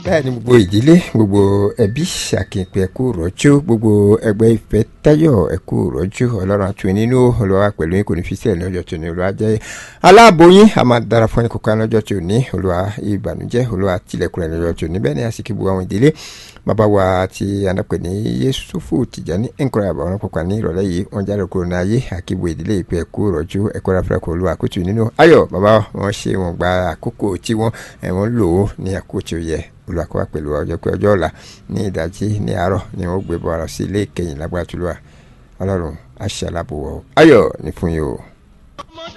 bẹ́ẹ̀ ni gbogbo ìdílé gbogbo ẹbí ṣàkínpẹ̀ ẹ̀kú rọ́jú gbogbo ẹgbẹ́ ìfẹ́ táyọ̀ ẹ̀kú rọ́jú ọlọ́run àtúnyẹ nínú olùwà pẹ̀lú yín kò ní fi sílẹ̀ lọ́jọ́ tó ní olùwà jẹ́ aláàbòyìn a máa dára fún ẹni kókó lọ́jọ́ tó ní olùwà ìbànújẹ́ olùwà tilẹ̀kùn rẹ̀ lọ́jọ́ tó ní bẹ́ẹ̀ ni àsìkò gbogbo àwọn ìdílé bàbá wa ti anapẹ̀ ní Yéṣùfù Tìjàní ẹ̀ńkọ́rẹ́ àbàwọn pàpà ní ìrọ̀lẹ́ yìí wọ́n jáde kúrò ní ayé àkíbo ìdílé ìpẹ́ ẹ̀kú rọ́jú ẹ̀kọ́ ráfẹ́rẹ́kọ̀ olúwa kùtù nínú ayọ̀ bàbá wọn ṣe wọn gba àkókò tí wọ́n ẹ̀wọ̀n lò ó ní àkókò tí ó yẹ olùwàkọ́wà pẹ̀lú ọjọ́ pé ọjọ́ ọ̀la ní ìdájí ní àárọ̀ ni wọ́n gbé bọ́ra sí ilé ìkẹyìn lágbára tó lọ́wọ́ ọlọ́run aṣálábùwọ̀ ayọ̀ ní fún yìí o.